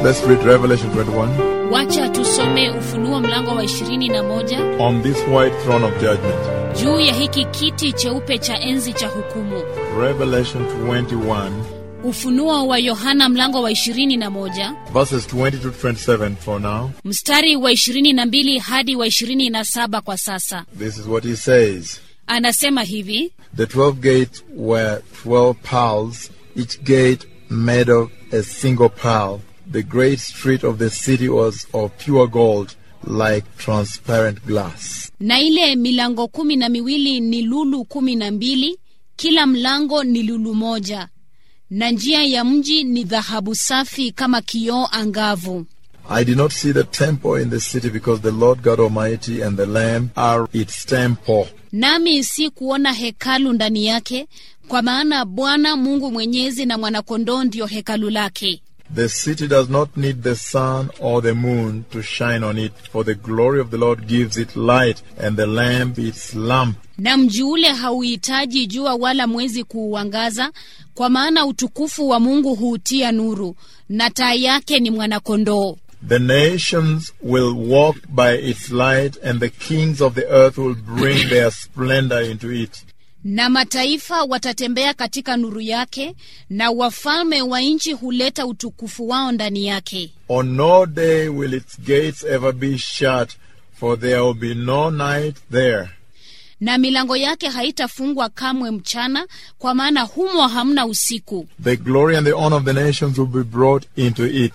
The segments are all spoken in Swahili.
Let's read Revelation 21 wacha tusome ufunuo mlango wa ishirini na moja on this white throne of judgment. juu ya hiki kiti cheupe cha enzi cha hukumu Revelation 21, ufunuo wa yohana mlango wa ishirini na moja verses 20 to 27 for now. mstari wa ishirini na mbili hadi wa ishirini na saba kwa sasa This is what he says. anasema hivi The twelve gates were twelve pearls, each gate made of a single pearl. The great street of the city was of pure gold, like transparent glass. na ile milango kumi na miwili ni lulu kumi na mbili kila mlango ni lulu moja na njia ya mji ni dhahabu safi kama kioo angavu I did not see the temple in the city because the Lord God Almighty and the Lamb are its temple. nami si kuona hekalu ndani yake kwa maana bwana mungu mwenyezi na mwanakondoo ndiyo hekalu lake The city does not need the sun or the moon to shine on it, for the glory of the Lord gives it light, and the Lamb its lamp. na mji ule hauhitaji jua wala mwezi kuuangaza kwa maana utukufu wa mungu huutia nuru na taa yake ni mwanakondoo The nations will walk by its light, and the kings of the earth will bring their splendor into it. na mataifa watatembea katika nuru yake na wafalme wa nchi huleta utukufu wao ndani yake On no day will its gates ever be shut, for there will be no night there. na milango yake haitafungwa kamwe mchana kwa maana humo hamna usiku The glory and the honor of the nations will be brought into it.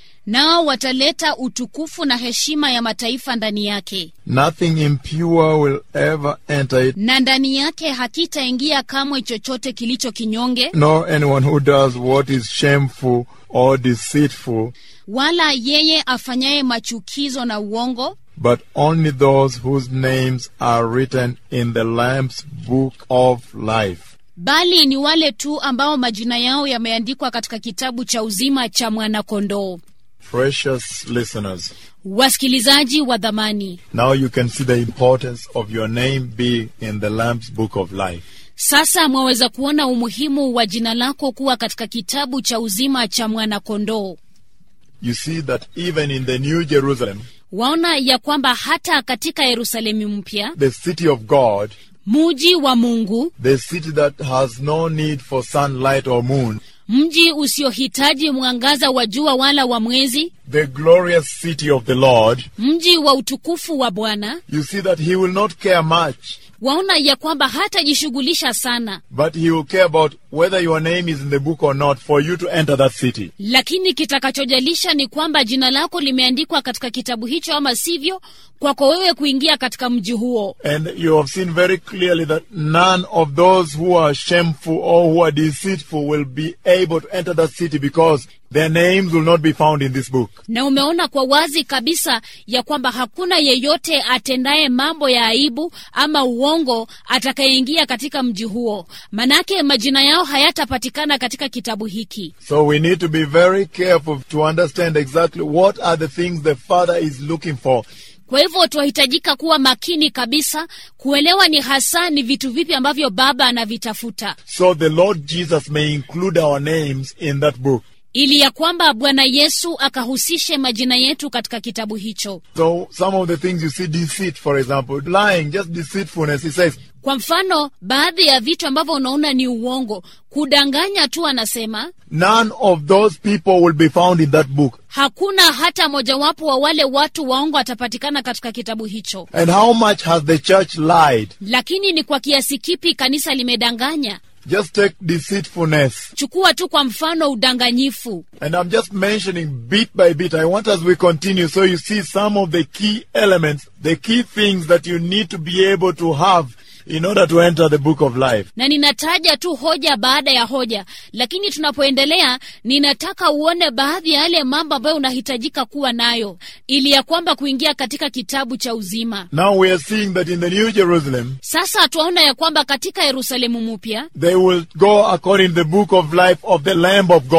nao wataleta utukufu na heshima ya mataifa ndani yake Nothing impure will ever enter it, na ndani yake hakitaingia kamwe chochote kilicho kinyonge nor anyone who does what is shameful or deceitful, wala yeye afanyaye machukizo na uongo but only those whose names are written in the Lamb's book of life. bali ni wale tu ambao majina yao yameandikwa katika kitabu cha uzima cha mwanakondoo Precious listeners, wasikilizaji wa dhamani now you can see the importance of your name being in the Lamb's book of life. sasa mwaweza kuona umuhimu wa jina lako kuwa katika kitabu cha uzima cha mwanakondoo You see that even in the New Jerusalem, waona ya kwamba hata katika yerusalemu mpya the city of God, muji wa mungu the city that has no need for sunlight or moon, mji usiohitaji mwangaza wa jua wala wa mwezi the glorious city of the Lord, mji wa utukufu wa bwana you see that he will not care much, waona ya kwamba hatajishughulisha sana but he will care about whether your name is in the book or not for you to enter that city. lakini kitakachojalisha ni kwamba jina lako limeandikwa katika kitabu hicho ama sivyo kwako wewe kuingia katika mji huo And you have seen very clearly that none of those who are shameful or who are deceitful will be able to enter that city because their names will not be found in this book. na umeona kwa wazi kabisa ya kwamba hakuna yeyote atendaye mambo ya aibu ama uongo atakayeingia katika mji huo manake majina yao hayatapatikana katika kitabu hiki So we need to be very careful to understand exactly what are the things the Father is looking for. kwa hivyo twahitajika kuwa makini kabisa kuelewa ni hasa ni vitu vipi ambavyo baba anavitafuta So the Lord Jesus may include our names in that book. ili ya kwamba bwana yesu akahusishe majina yetu katika kitabu hicho So some of the things you see deceit, for example, lying, just deceitfulness. He says, kwa mfano baadhi ya vitu ambavyo unaona ni uongo kudanganya tu anasema none of those people will be found in that book. hakuna hata mojawapo wa wale watu waongo atapatikana katika kitabu hicho And how much has the church lied? lakini ni kwa kiasi kipi kanisa limedanganya Just take deceitfulness. chukua tu kwa mfano udanganyifu And I'm just mentioning bit by bit. I want as we continue so you see some of the key elements, the key things that you need to be able to have in order to enter the book of life. na ninataja tu hoja baada ya hoja lakini tunapoendelea ninataka uone baadhi ya yale mambo ambayo unahitajika kuwa nayo ili ya kwamba kuingia katika kitabu cha uzima Now we are seeing that in the New Jerusalem, sasa twaona ya kwamba katika yerusalemu mpya they will go according to the book of life of the Lamb of God.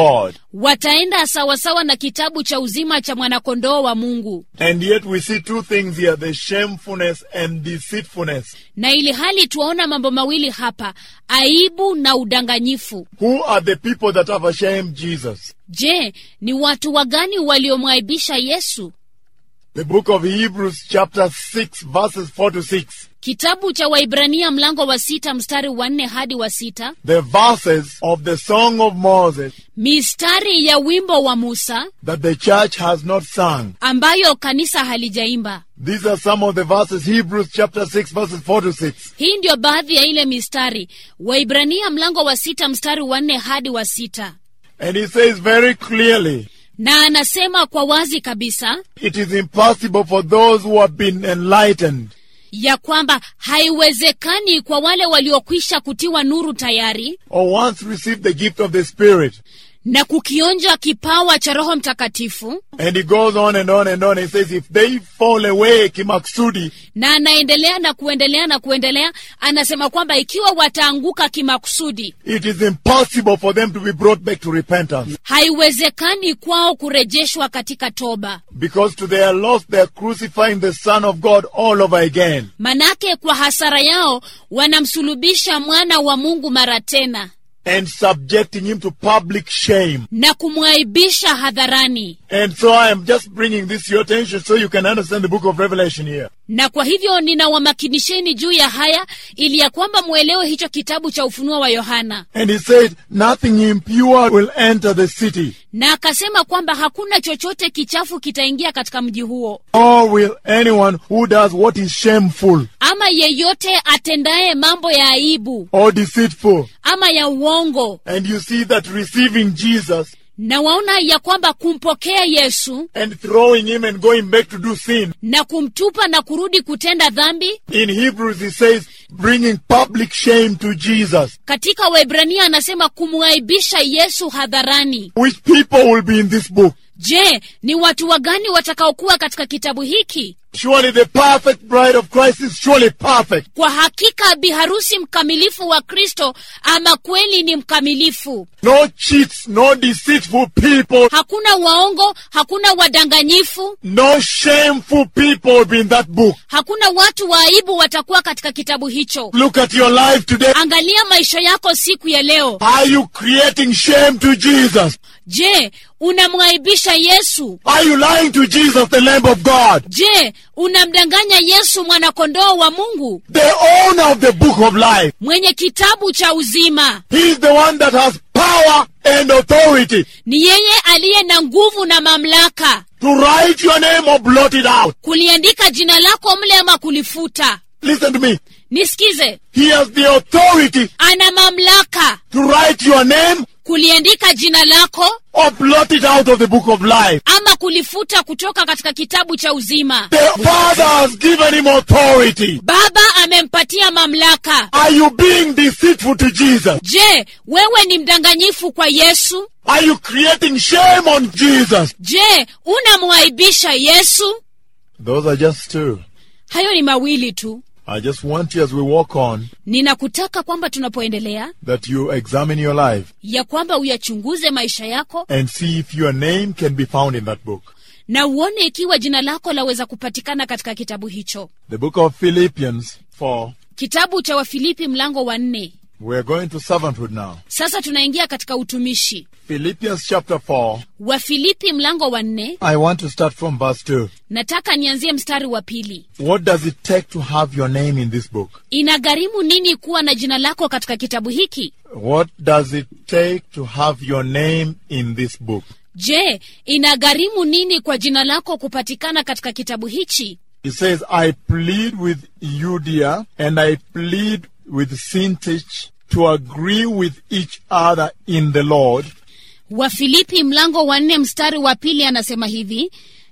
wataenda sawasawa na kitabu cha uzima cha mwanakondoo wa mungu And yet we see two things here the shamefulness and deceitfulness. na ili hali tuwaona mambo mawili hapa aibu na udanganyifu Who are the people that have ashamed Jesus? je ni watu wagani waliomwaibisha yesu The book of Hebrews, chapter 6, verses 4 to 6. kitabu cha waibrania mlango wa sita mstari wa nne hadi wa sita The verses of the Song of Moses mistari ya wimbo wa musa that the church has not sung. ambayo kanisa halijaimba These are some of the verses, Hebrews chapter 6, verses 4 to 6. hii ndiyo baadhi ya ile mistari waibrania mlango wa sita mstari wa nne hadi wa sita And he says very clearly, na anasema kwa wazi kabisa it is impossible for those who have been enlightened ya kwamba haiwezekani kwa wale waliokwisha kutiwa nuru tayari or once received the gift of the Spirit. na kukionja kipawa cha roho mtakatifu And he goes on and on and on. He says, if they fall away, kimaksudi, na anaendelea na kuendelea na kuendelea anasema kwamba ikiwa wataanguka kimakusudi it is impossible for them to be brought back to repentance. haiwezekani kwao kurejeshwa katika toba Because to their loss, they are crucifying the Son of God all over again. manake kwa hasara yao wanamsulubisha mwana wa mungu mara tena and subjecting him to public shame. na kumwaibisha hadharani And so I am just bringing this to your attention so you can understand the book of Revelation here. na kwa hivyo ninawamakinisheni juu ya haya ili ya kwamba mwelewe hicho kitabu cha ufunuo wa yohana And he said, nothing impure will enter the city, na akasema kwamba hakuna chochote kichafu kitaingia katika mji huo nor will anyone who does what is shameful ama yeyote atendaye mambo ya aibu or deceitful. ama ya uongo And you see that receiving Jesus na waona ya kwamba kumpokea yesu and throwing him and going back to do sin. na kumtupa na kurudi kutenda dhambi In Hebrews, he says, bringing public shame to Jesus. katika waibrania anasema kumwaibisha yesu hadharani Which people will be in this book? je ni watu wagani watakaokuwa katika kitabu hiki Surely the perfect bride of Christ is surely perfect. kwa hakika biharusi mkamilifu wa kristo ama kweli ni mkamilifu No cheats, no deceitful people, hakuna waongo hakuna wadanganyifu no shameful people will be in that book. hakuna watu wa aibu watakuwa katika kitabu hicho Look at your life today. angalia maisha yako siku ya leo Are you creating shame to Jesus? je unamwaibisha yesu Are you lying to Jesus, the Lamb of God? je unamdanganya yesu mwanakondoo wa mungu The owner of the book of life. mwenye kitabu cha uzima He is the one that has power and authority ni yeye aliye na nguvu na mamlaka to write your name or blot it out. kuliandika jina lako mle ama kulifuta Listen to me. nisikize He has the authority ana mamlaka to write your name kuliandika jina lako or blot it out of the book of life. ama kulifuta kutoka katika kitabu cha uzima The Father has given him authority. baba amempatia mamlaka Are you being deceitful to Jesus? je wewe ni mdanganyifu kwa yesu Are you creating shame on Jesus? je unamwaibisha yesu Those are just two. hayo ni mawili tu I just want you as we walk on ninakutaka kwamba tunapoendelea that you examine your life ya kwamba uyachunguze maisha yako and see if your name can be found in that book. na uone ikiwa jina lako laweza kupatikana katika kitabu hicho The book of Philippians 4. kitabu cha wafilipi mlango wa nne We're going to servanthood now. sasa tunaingia katika utumishi Philippians chapter 4. wafilipi mlango wa nne I want to start from verse 2. nataka nianzie mstari wa pili What does it take to have your name in this book? inagharimu nini kuwa na jina lako katika kitabu hiki What does it take to have your name in this book? je inagharimu nini kwa jina lako kupatikana katika kitabu hichi He says, I plead with Eudia and I plead with Syntyche to agree with each other in the Lord wafilipi mlango wa nne mstari wa pili anasema hivi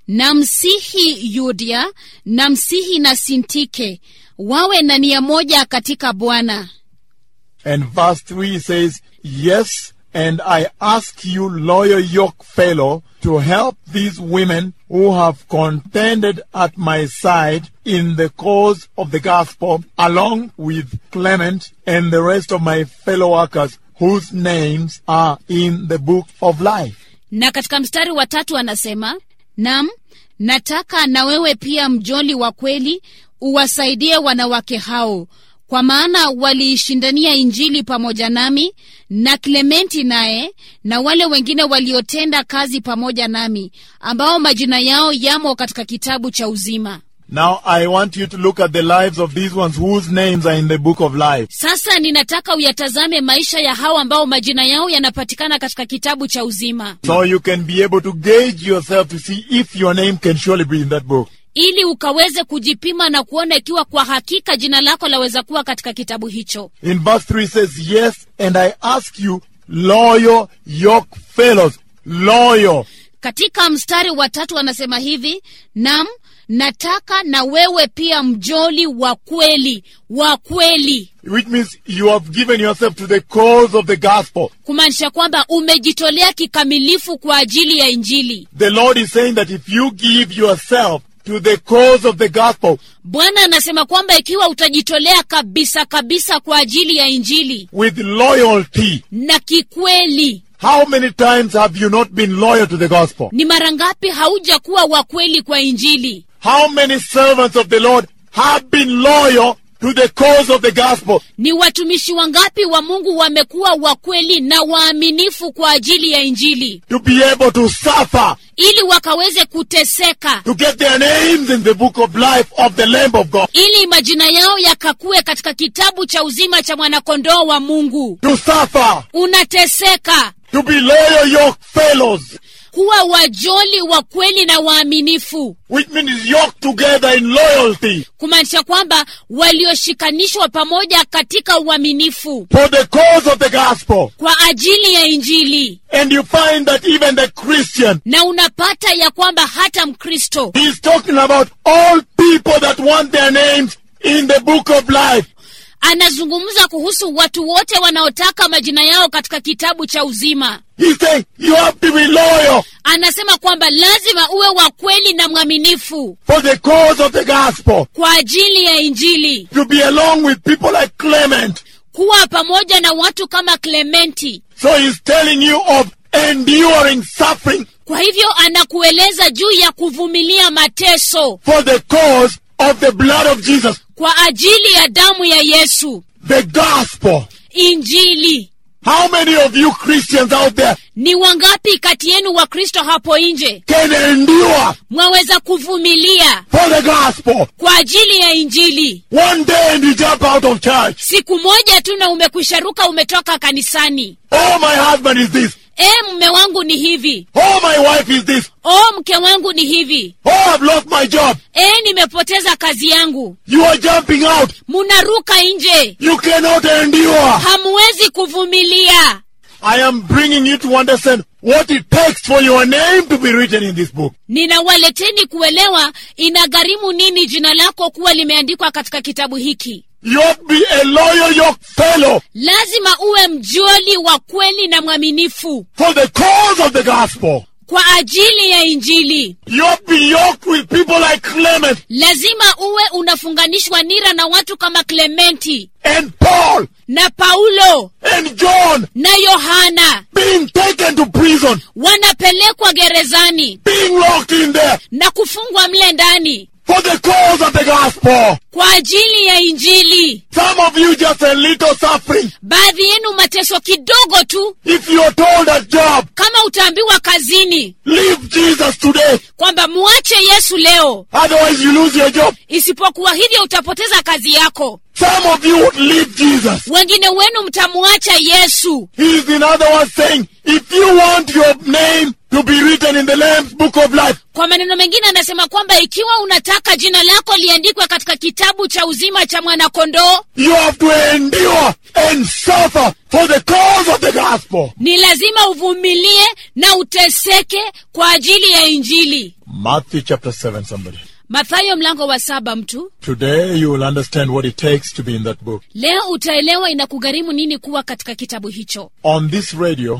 namsihi yudia namsihi na sintike wawe na nia moja katika bwana And verse 3 says, Yes, and I ask you, loyal yoke fellow, to help these women who have contended at my side in the cause of the gospel, along with Clement and the rest of my fellow workers whose names are in the book of life. na katika mstari wa tatu anasema nam nataka na wewe pia mjoli wa kweli uwasaidie wanawake hao kwa maana waliishindania injili pamoja nami na klementi naye na wale wengine waliotenda kazi pamoja nami ambao majina yao yamo katika kitabu cha uzima Now I want you to look at the lives of these ones whose names are in the book of life. sasa ninataka uyatazame maisha ya hao ambao majina yao yanapatikana katika kitabu cha uzima So you can be able to gauge yourself to see if your name can surely be in that book. ili ukaweze kujipima na kuona ikiwa kwa hakika jina lako laweza kuwa katika kitabu hicho In verse 3 says, Yes, and I ask you, loyal yoke fellows, loyal. katika mstari wa tatu anasema hivi nam nataka na wewe pia mjoli wa kweli wa kweli Which means you have given yourself to the cause of the gospel. kumaanisha kwamba umejitolea kikamilifu kwa ajili ya injili The Lord is saying that if you give yourself to the cause of the gospel bwana anasema kwamba ikiwa utajitolea kabisa kabisa kwa ajili ya injili with loyalty, na kikweli how many times have you not been loyal to the gospel? ni mara ngapi haujakuwa wa kweli kwa injili How many servants of the Lord have been loyal to the cause of the gospel? ni watumishi wangapi wa mungu wamekuwa wa kweli na waaminifu kwa ajili ya injili To be able to suffer, ili wakaweze kuteseka to get their names in the book of life of the Lamb of God. ili majina yao yakakue katika kitabu cha uzima cha mwanakondoo wa mungu To suffer, unateseka to be loyal yoke fellows, kuwa wajoli wa kweli na waaminifu which means yoked together in loyalty kumaanisha kwamba walioshikanishwa pamoja katika uaminifu for the cause of the gospel. kwa ajili ya injili And you find that even the Christian, na unapata ya kwamba hata mkristo he's talking about all people that want their names in the book of life. anazungumza kuhusu watu wote wanaotaka majina yao katika kitabu cha uzima He's saying you have to be loyal anasema kwamba lazima uwe wa kweli na mwaminifu for the cause of the gospel. kwa ajili ya injili To be along with people like Clement. kuwa pamoja na watu kama klementi So he's telling you of enduring suffering kwa hivyo anakueleza juu ya kuvumilia mateso for the cause of the blood of Jesus. kwa ajili ya damu ya yesu The gospel. injili How many of you Christians out there ni wangapi kati yenu wa kristo hapo nje can endure mwaweza kuvumilia for the gospel? kwa ajili ya injili One day and you jump out of church. siku moja tu na umekwisharuka umetoka kanisani Oh, my husband is this. e mme wangu ni hivi Oh, my wife is this. o mke wangu ni hivi Oh, I've lost my job. e nimepoteza kazi yangu You are jumping out. munaruka nje You cannot endure. hamwezi kuvumilia I am bringing you to understand what it takes for your name to be written in this book. ninawaleteni kuelewa inagharimu nini jina lako kuwa limeandikwa katika kitabu hiki You have to be a loyal yoke fellow lazima uwe mjoli wa kweli na mwaminifu for the cause of the gospel. kwa ajili ya injili You have to be yoked with people like Clement lazima uwe unafunganishwa nira na watu kama klementi and Paul na paulo and John na yohana being taken to prison, wanapelekwa gerezani being locked in there na kufungwa mle ndani for the cause of the gospel. kwa ajili ya injili Some of you just a little suffering. baadhi yenu mateso kidogo tu If you're told a job, kama utaambiwa kazini leave Jesus today. kwamba muache yesu leo Otherwise you lose your job. isipokuwa hivyo utapoteza kazi yako Some of you would leave Jesus. wengine wenu mtamuacha yesu He is in other words saying, if you want your name to be written in the Lamb's book of life, kwa maneno mengine anasema kwamba ikiwa unataka jina lako liandikwe katika kitabu cha uzima cha mwanakondoo you have to endure and suffer for the cause of the gospel. ni lazima uvumilie na uteseke kwa ajili ya injili Matthew chapter 7, somebody. mathayo mlango wa saba mtu Today you will understand what it takes to be in that book. leo utaelewa inakugharimu nini kuwa katika kitabu hicho On this radio,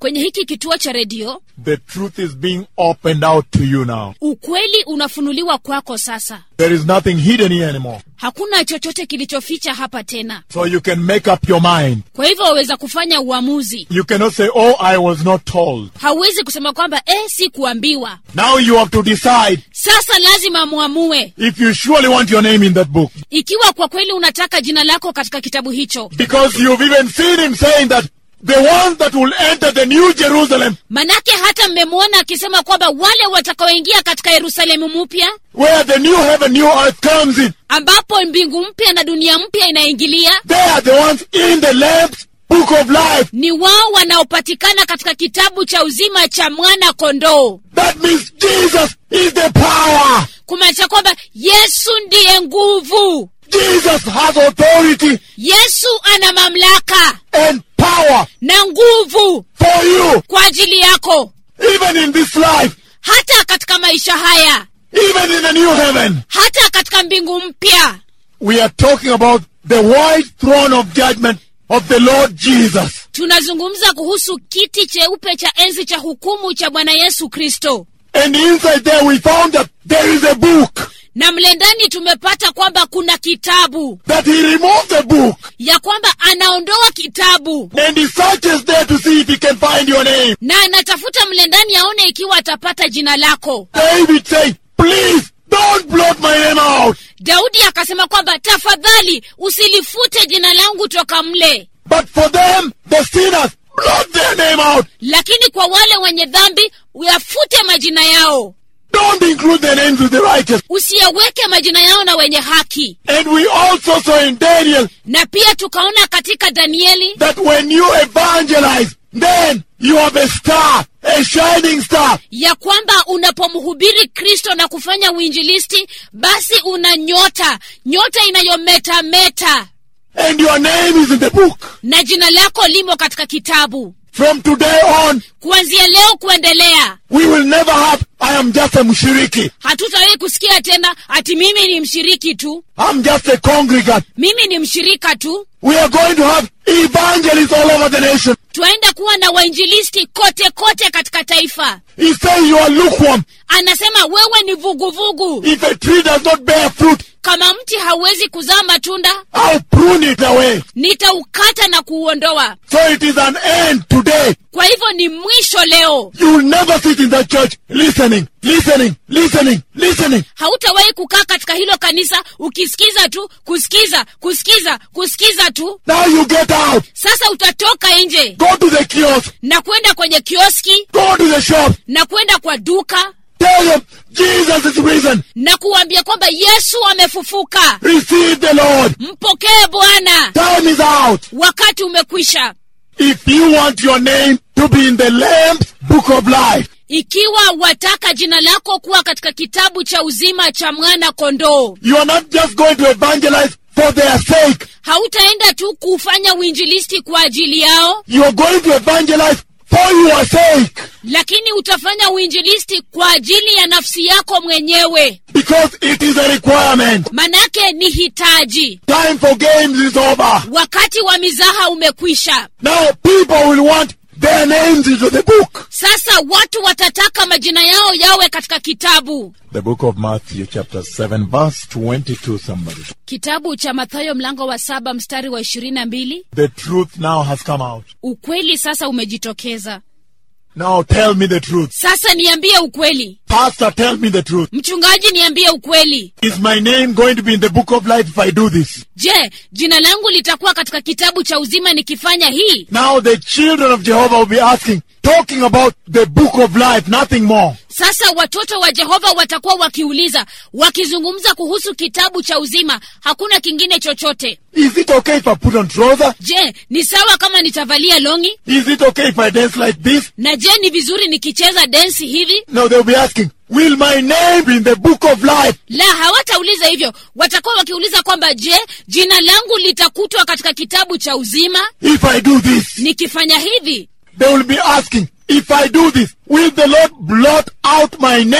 kwenye hiki kituo cha redio the truth is being opened out to you now. ukweli unafunuliwa kwako sasa There is nothing hidden here anymore. hakuna chochote kilichoficha hapa tena So you can make up your mind. kwa hivyo waweza kufanya uamuzi You cannot say, Oh, I was not told. hauwezi kusema kwamba eh, si kuambiwa Now you have to decide sasa lazima muamue if you surely want your name in that book. ikiwa kwa kweli unataka jina lako katika kitabu hicho Because you've even seen him saying that the ones that will enter the new Jerusalem, manake hata mmemwona akisema kwamba wale watakaoingia katika yerusalemu mpya where the new heaven, new earth comes in, ambapo mbingu mpya na dunia mpya inaingilia they are the ones in the Lamb's book of life. ni wao wanaopatikana katika kitabu cha uzima cha mwana kondoo That means Jesus is the power. kumaanisha kwamba yesu ndiye nguvu Jesus has authority yesu ana mamlaka and power na nguvu for you, kwa ajili yako even in this life, hata katika maisha haya even in the new heaven. hata katika mbingu mpya We are talking about the white throne of judgment of the Lord Jesus. tunazungumza kuhusu kiti cheupe cha enzi cha hukumu cha bwana yesu kristo And inside there we found that there is a book, na mle ndani tumepata kwamba kuna kitabu that he removed the book ya kwamba anaondoa kitabu and he searches there to see if he can find your name. na anatafuta mle ndani aone ikiwa atapata jina lako David said, please don't blot my name out. daudi akasema kwamba tafadhali usilifute jina langu toka mle But for them, the sinners, blot their name out. lakini kwa wale wenye dhambi uyafute majina yao Don't include their names with the righteous. usiyaweke majina yao na wenye haki And we also saw in Daniel na pia tukaona katika danieli that when you evangelize, then you have a star, a shining star. ya kwamba unapomhubiri kristo na kufanya uinjilisti basi una nyota nyota inayometameta And your name is in the book. na jina lako limo katika kitabu From today on, kuanzia leo kuendelea we will never have, I am just a mshiriki. hatutawahi kusikia tena ati mimi ni mshiriki tu I'm just a congregant. mimi ni mshirika tu We are going to have evangelists all over the nation. twaenda kuwa na wainjilisti kote kote katika taifa He says you are lukewarm. anasema wewe ni vuguvugu If a tree does not bear fruit, kama mti hauwezi kuzaa matunda I'll prune it away. nitaukata na kuuondoa So it is an end today. kwa hivyo ni mwisho leo You will never sit in that church listening, listening, listening, listening. hautawahi kukaa katika hilo kanisa ukisikiza tu kusikiza kusikiza kusikiza tu Now you get out. sasa utatoka nje Go to the kiosk. na kwenda kwenye kioski Go to the shop. na kwenda kwa duka Tell them Jesus is risen. na kuambia kwamba yesu amefufuka Receive the Lord. mpokee bwana Time is out. wakati umekwisha If you want your name to be in the Lamb's book of life, ikiwa wataka jina lako kuwa katika kitabu cha uzima cha mwana kondoo you are not just going to evangelize for their sake. hautaenda tu kufanya uinjilisti kwa ajili yao You are going to evangelize for your sake. lakini utafanya uinjilisti kwa ajili ya nafsi yako mwenyewe Because it is a requirement. manake ni hitaji Time for games is over. wakati wa mizaha umekwisha Now people will want their names into the book. sasa watu watataka majina yao yawe katika kitabu The book of Matthew, chapter 7, verse 22, somebody. kitabu cha mathayo mlango wa saba mstari wa ishirini na mbili The truth now has come out. ukweli sasa umejitokeza Now tell me the truth. sasa niambie ukweli Pastor, tell me the truth. mchungaji niambie ukweli Is my name going to be in the book of life if I do this? je jina langu litakuwa katika kitabu cha uzima nikifanya hii Now the children of Jehovah will be asking, talking about the book of life, nothing more. sasa watoto wa jehova watakuwa wakiuliza wakizungumza kuhusu kitabu cha uzima hakuna kingine chochote Is it okay if I put on trouser? je ni sawa kama nitavalia longi Is it okay if I dance like this? na je ni vizuri nikicheza densi hivi No, they'll be asking, will my name be in the book of life? la hawatauliza hivyo watakuwa wakiuliza kwamba je jina langu litakutwa katika kitabu cha uzima If I do this? nikifanya hivi They will be asking, if I do this, will the Lord blot out my name?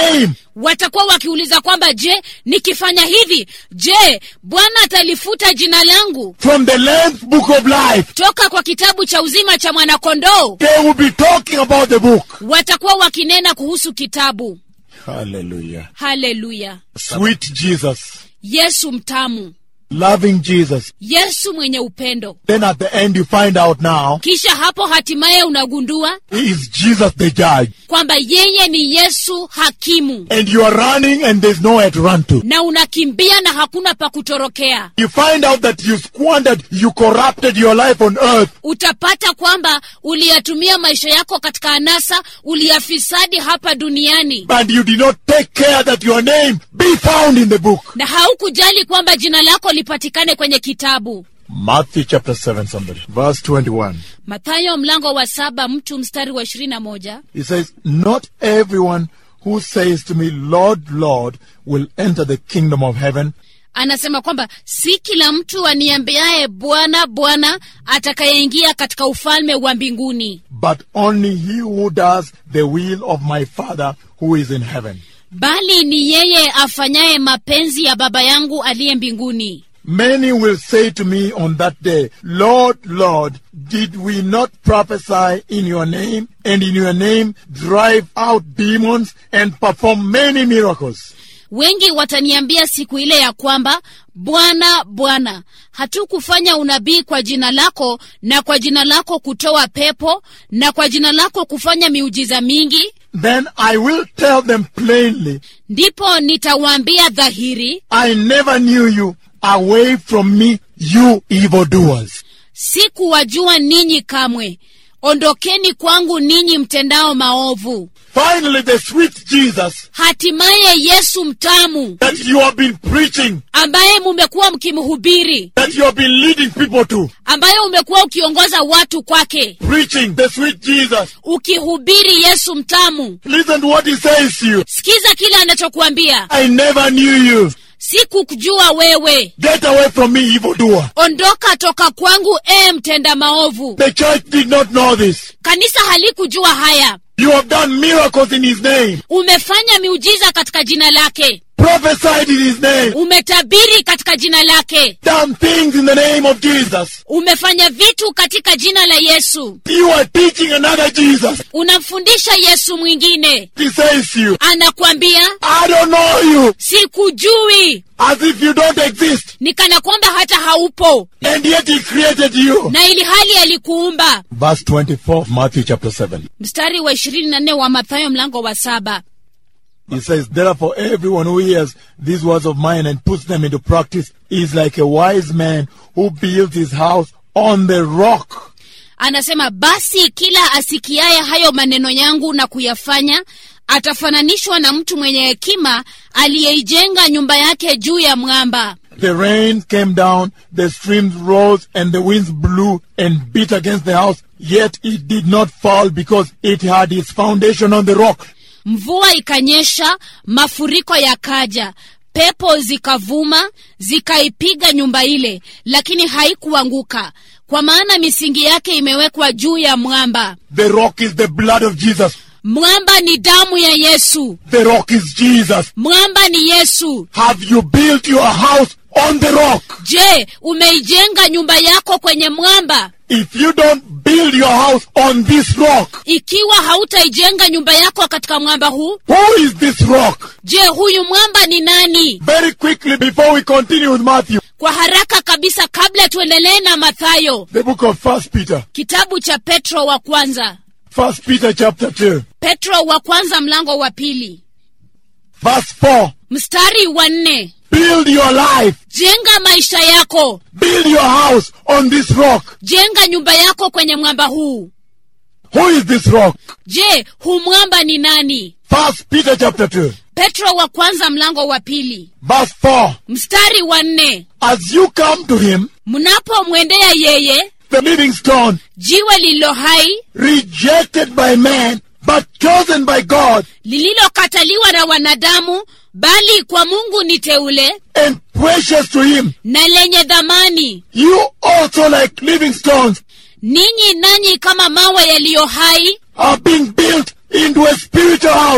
watakuwa wakiuliza kwamba je nikifanya hivi je bwana atalifuta jina langu from the Lamb's book of life. toka kwa kitabu cha uzima cha mwanakondoo They will be talking about the book. watakuwa wakinena kuhusu kitabu Hallelujah. haleluya Sweet Jesus, yesu mtamu loving Jesus. yesu mwenye upendo Then at the end, you find out now kisha hapo hatimaye unagundua he is Jesus the judge. kwamba yeye ni yesu hakimu And you are running and there's nowhere to run to. na unakimbia na hakuna pa kutorokea You find out that you squandered, you corrupted your life on earth. utapata kwamba uliyatumia maisha yako katika anasa uliyafisadi hapa duniani And you did not take care that your name be found in the book. na haukujali kwamba jina lako lipatikane kwenye kitabu Matthew chapter 7, somebody. Verse 21. mathayo mlango wa saba mtu mstari wa ishirini na moja He says, Not everyone who says to me, Lord, Lord, will enter the kingdom of heaven, anasema kwamba si kila mtu aniambiaye bwana bwana atakayeingia katika ufalme wa mbinguni but only he who does the will of my Father who is in heaven. bali ni yeye afanyaye mapenzi ya baba yangu aliye mbinguni Many will say to me on that day, Lord, Lord, did we not prophesy in your name, and in your name drive out demons and perform many miracles? wengi wataniambia siku ile ya kwamba bwana bwana hatukufanya unabii kwa jina lako na kwa jina lako kutoa pepo na kwa jina lako kufanya miujiza mingi Then I will tell them plainly, ndipo nitawaambia dhahiri I never knew you. Away from me, you evildoers. sikuwajua ninyi kamwe ondokeni kwangu ninyi mtendao maovu Finally, the sweet Jesus hatimaye yesu mtamu that you have been preaching, ambaye mumekuwa mkimhubiri that you have been leading people to, ambaye umekuwa ukiongoza watu kwake preaching the sweet Jesus. ukihubiri yesu mtamu Listen to what he says to you. sikiza kile anachokuambia I never knew you. sikukujua wewe Get away from me, evildoer. ondoka toka kwangu ee mtenda maovu The church did not know this. kanisa halikujua haya You have done miracles in his name, umefanya miujiza katika jina lake prophesied in his name, umetabiri katika jina lake done things in the name of Jesus. umefanya vitu katika jina la yesu You are teaching another Jesus. unamfundisha yesu mwingine He says to you, anakwambia I don't know you, sikujui as if you don't exist. ni kana kwamba hata haupo And yet he created you. na ili hali alikuumba Verse 24, Matthew chapter 7. mstari wa ishirini na nne wa mathayo mlango wa saba He says, Therefore, everyone who hears these words of mine and puts them into practice is like a wise man who builds his house on the rock. anasema basi kila asikiaye hayo maneno yangu na kuyafanya atafananishwa na mtu mwenye hekima aliyeijenga nyumba yake juu ya mwamba The rain came down, the streams rose, and the winds blew and beat against the house, yet it did not fall because it had its foundation on the rock. mvua ikanyesha mafuriko yakaja pepo zikavuma zikaipiga nyumba ile lakini haikuanguka kwa maana misingi yake imewekwa juu ya mwamba The rock is the blood of Jesus. mwamba ni damu ya yesu The rock is Jesus. mwamba ni yesu Have you built your house on the rock? je umeijenga nyumba yako kwenye mwamba If you don't build your house on this rock, ikiwa hautaijenga nyumba yako katika mwamba huu who is this rock? je huyu mwamba ni nani Very quickly before we continue with Matthew, kwa haraka kabisa kabla tuendelee na mathayo the book of First Peter, kitabu cha petro wa kwanza First Peter chapter 2, petro wa kwanza mlango wa pili verse 4. mstari wa nne Build your life, jenga maisha yako build your house on this rock. jenga nyumba yako kwenye mwamba huu Who is this rock? je huu mwamba ni nani First Peter chapter 2, petro wa kwanza mlango wa pili verse 4. mstari wa nne As you come to him, mnapomwendea yeye the living stone, jiwe lililo hai rejected by man, but chosen by God lililokataliwa na wanadamu bali kwa mungu ni teule and precious to him. na lenye dhamani You also, like living stones, ninyi nanyi kama mawe yaliyo hai are being built into a spiritual house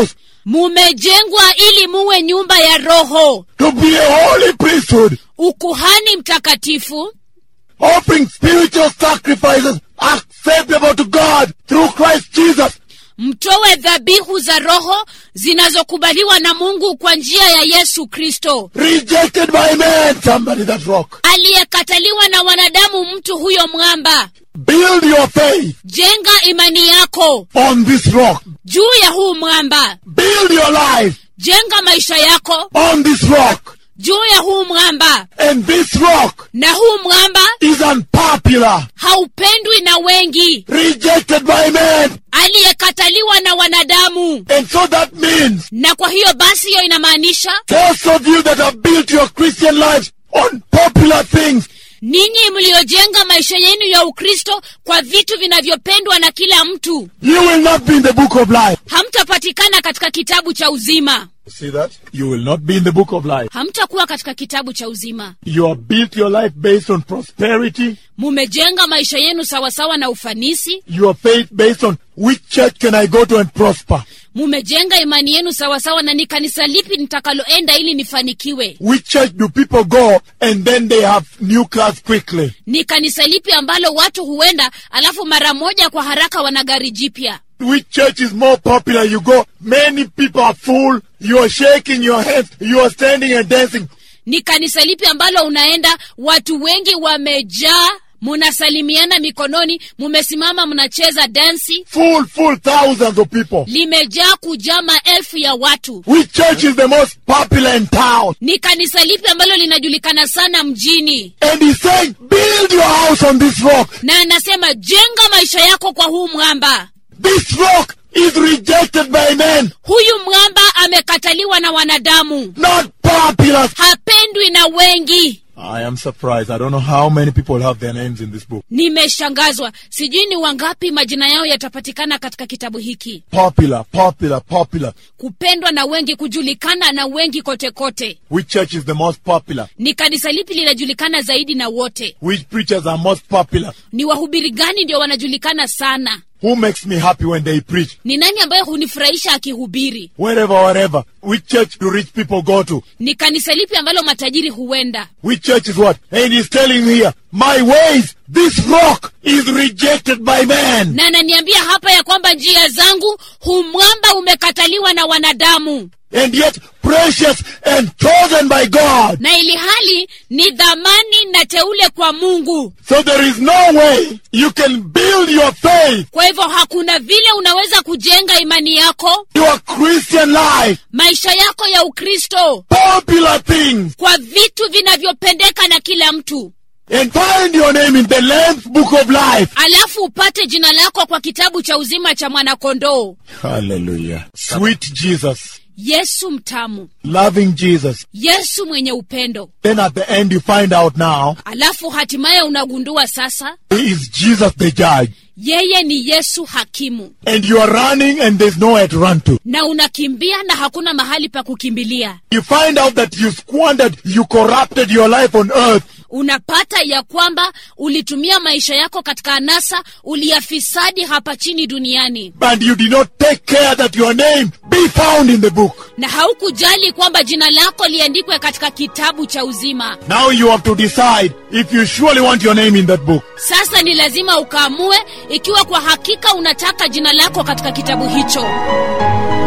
mumejengwa ili muwe nyumba ya roho to be a holy priesthood, ukuhani mtakatifu offering spiritual sacrifices acceptable to God through Christ Jesus. mtowe dhabihu za roho zinazokubaliwa na mungu kwa njia ya yesu kristo Rejected by man, somebody that rock. aliyekataliwa na wanadamu mtu huyo mwamba Build your faith jenga imani yako on this rock. juu ya huu mwamba Build your life jenga maisha yako on this rock. juu ya huu mwamba And this rock na huu mwamba is unpopular, haupendwi na wengi rejected by man. aliyekataliwa na wanadamu And so that means na kwa hiyo basi hiyo inamaanisha those of you that have built your Christian lives on popular things, ninyi mliojenga maisha yenu ya ukristo kwa vitu vinavyopendwa na kila mtu you will not be in the book of life. hamtapatikana katika kitabu cha uzima See that? You will not be in the book of life. hamtakuwa katika kitabu cha uzima You have built your life based on prosperity, mumejenga maisha yenu sawasawa na ufanisi your faith based on which church can I go to and prosper, mumejenga imani yenu sawasawa na ni kanisa lipi nitakaloenda ili nifanikiwe which church do people go and then they have new cars quickly. ni kanisa lipi ambalo watu huenda alafu mara moja kwa haraka wana gari jipya Which church is more popular? You go, many people are full, you are shaking your hands, you are standing and dancing. ni kanisa lipi ambalo unaenda watu wengi wamejaa munasalimiana mikononi mumesimama mnacheza dansi Full, full thousands of people. limejaa kujaa maelfu ya watu Which church is the most popular in town? ni kanisa lipi ambalo linajulikana sana mjini And he's saying, build your house on this rock. na anasema jenga maisha yako kwa huu mwamba This rock is rejected by men, huyu mwamba amekataliwa na wanadamu not popular. hapendwi na wengi I am surprised. I don't know how many people have their names in this book. nimeshangazwa sijui ni wangapi majina yao yatapatikana katika kitabu hiki Popular, popular, popular. kupendwa na wengi kujulikana na wengi kote kote Which church is the most popular? ni kanisa lipi linajulikana zaidi na wote Which preachers are most popular? ni wahubiri gani ndio wanajulikana sana Who makes me happy when they preach? ni nani ambaye hunifurahisha akihubiri Wherever, wherever. Which church do rich people go to? ni kanisa lipi ambalo matajiri huenda Which church is what? And he's telling me here, my ways, this rock is rejected by man. na ananiambia hapa ya kwamba njia zangu humwamba umekataliwa na wanadamu And yet precious and chosen by God. na ili hali ni dhamani na teule kwa mungu So there is no way you can build your faith, kwa hivyo hakuna vile unaweza kujenga imani yako your Christian life, maisha yako ya ukristo popular things, kwa vitu vinavyopendeka na kila mtu and find your name in the Lamb's book of life. alafu upate jina lako kwa kitabu cha uzima cha mwanakondoo Hallelujah. Sweet Jesus, yesu mtamu loving Jesus. yesu mwenye upendo Then at the end you find out now, alafu hatimaye unagundua sasa he is Jesus the judge. yeye ni yesu hakimu And you are running and there's nowhere to run to. na unakimbia na hakuna mahali pa kukimbilia You find out that you squandered, you corrupted your life on earth. unapata ya kwamba ulitumia maisha yako katika anasa uliyafisadi hapa chini duniani And you did not take care that your name be found in the book. na haukujali kwamba jina lako liandikwe katika kitabu cha uzima Now you have to decide if you surely want your name in that book. sasa ni lazima ukaamue ikiwa kwa hakika unataka jina lako katika kitabu hicho